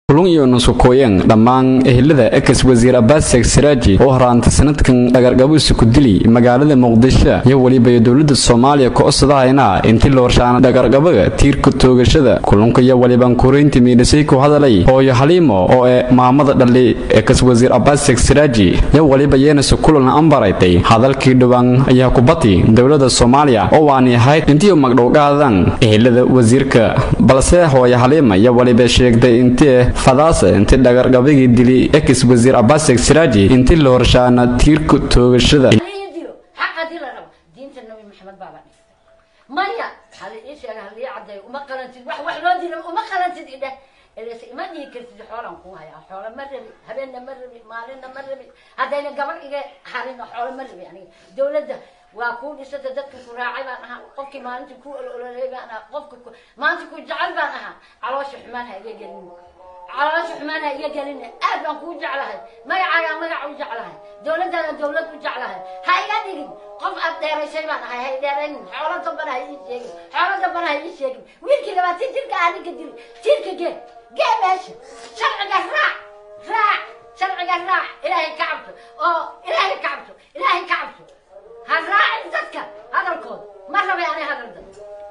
kulun iyo nusukooyan dhammaan ehelada ex wasiir abaaseg siraaji oo horaantay sanadkan dhagargabo isuku dili magaalada muqdisho iyo weliba dowlada soomaaliya ko-osadahayna intii loorshaana dhagargabaga tiirka toogashada kulunka iyo waliban kureynta miidhisay ku hadalay hooyo haliimo oo ee maamada dhali ex wasiir abaaseg siraaji iyo waliba yeenase kulan ambaraytay hadalkii dhowaan ayaa kubati dowlada soomaaliya oo waani ahayd intii magdhowgaadan ehelada wasiirka balse hooyo haliima iyo waliba sheegtay intii fadaasa intii dhagargabagii dili ex wasiir abaaseg siraaji intii la horshaana tiirka toogashada dilo xaq haddii la rabo diinta nabi maxamed baaba dhigtay maya hali ii sheega halii caddeeyo uma qalantid wax wax loo dilo uma qalantid idheh elese ima dhihi kartid xoolan kuu hayaa xoola ma rabi habeenna ma rabi maalinna ma rabi haddayna gabar iga harina xoola ma rabi aniga dowladda waa kuu dhisata dadka ku raacay baan ahaa qofkii maalintii ku olololay baan ahaa qofka ku maanta ku jecel baan ahaa caloosha xumaan ha iga gelin caloosha xumaan ha iga gelin aad baan kuu jeclahay magacaagaa magac u jeclahay dowladdaada dowlad u jeclahay ha iga dhigin qof aad dheeraysay baan ahay ha i dheeraynin xoolo dambana ha ii sheegin xoolo dambana ha ii sheegin wiilkii labaatan jirka ah ninka dili jirka gee gee meesha sharciga raac raac sharciga raac ilaahay ka cabto oo ilaahay ka cabto ilaahay ka cabto ha raacin dadka hadalkooda ma rabay ani hadal dad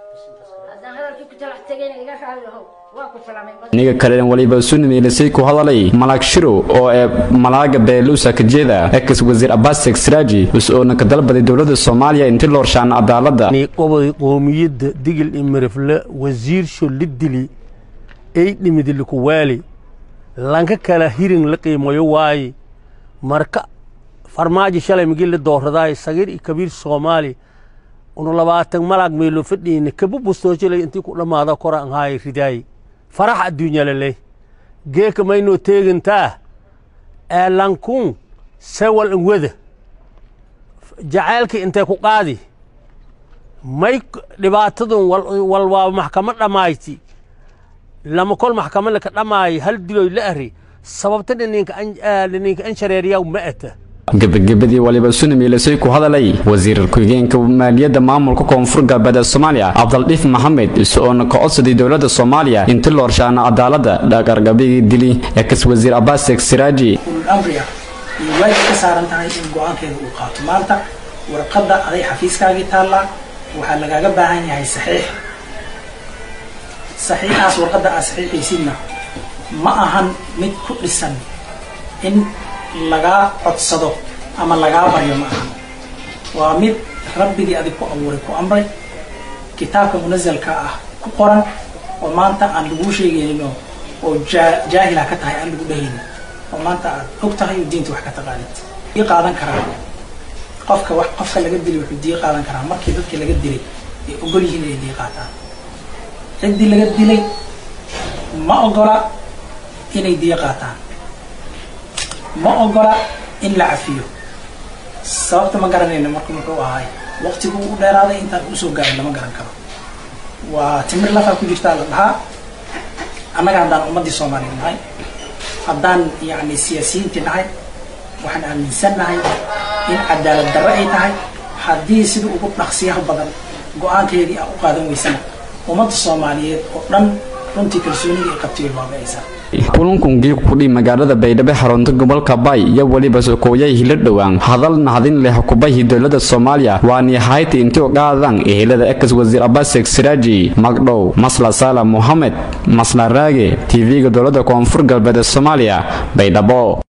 haddaan hadalkii ku talax tegayna iga raali lahow waa ku salaamay niga kalena waliba sunimiilisay ku hadalay malaag shiro oo ee malaaga beeluusa kajeeda ex wasiir abaaseg siraaji us-oona ka dalbaday dowlada soomaaliya intii la horshaana cadaalada qobay qoomiyadda digil iyo mirifle wasiirsho la dili ay dhimidiliku waali lanka kala hirin la qiimayo waaye marka farmaajo shalay migi la dooradaay sagiir iyo kabiir soomaali unu labaatan malaag meelo fadhiina kaba bustoojilay intii ku dhammaada kora an haay ridaay farax adduunya laley geeka maynoo teegantaa ee lankun sewal an wada jacaylkii intay ku qaadi may dhibaatadun wal waa maxkamad dhammayti lama kol maxkamad laka dhammaay hal diloy la ari sababta dhininka an shareeriyaw ma ata gebagabadii waliba sunimiilisay ku hadalay wasiir ku-xigeenka maaliyadda maamulka koonfur galbeed ee soomaaliya cabdaldhiif maxamed is-oona ka codsaday dowlada soomaaliya intii la horshaana cadaalada dhagargabigii dili ex wasiir abaaseg siraaji amriga iyo waajib ka saaran tahay in go-aankeeda uu qaato maanta warqadda aday xafiiskaagii taallaa waxaa lagaaga baahan yahay saxiix saxiixaas warqadda aad saxiixaysidna ma ahan mid ku dhisan in lagaa codsado ama lagaa baryo ma ahan waa mid rabbigii adig ku abuuray ku amray kitaabka munazalka ah ku qoran oo maanta aan laguu sheegaynin oo jaahila ka tahay aan lagu dhehaynin oo maanta aad og tahay oo diinta wax ka taqaanid dii qaadan karaa qofka wax qofka laga dilay wuxuu dii qaadan karaa markii dadkii laga dilay ay ogol yihiin inay dii qaataan ciddii laga dilay ma ogola inay dii qaataan ma ogola in la cafiyo sababta ma garanayno marka muxuu ahaay waqtigu u dheeraaday intaan usoo gaarin lama garan karo waa timir lafaa ku jirtaa la dhahaa annaga haddaan ummaddii soomaaliya nahay haddaan yacni siyaasiyiintii nahay waxaan aaminsan nahay in cadaalad darro ay tahay haddii sida ugu dhaqsiyaha badan go-aankeedii a u qaadan weysana ummadda soomaaliyeed oo dhan runtii kalsoonidii ay qabtay way baaba'aysaa kulankun geeg kudhi magaalada baydhabo xarunta gobolka bay iyo weliba sokooyay hila dhowaan hadal nahdin leh kubahi dowlada soomaaliya waani hayti intii qaadan ehelada ex wasiir abaaseg siraaji magdhow masla saala mohamed masla raage tv-ga dowlada koonfur galbeed ee soomaaliya baydhabo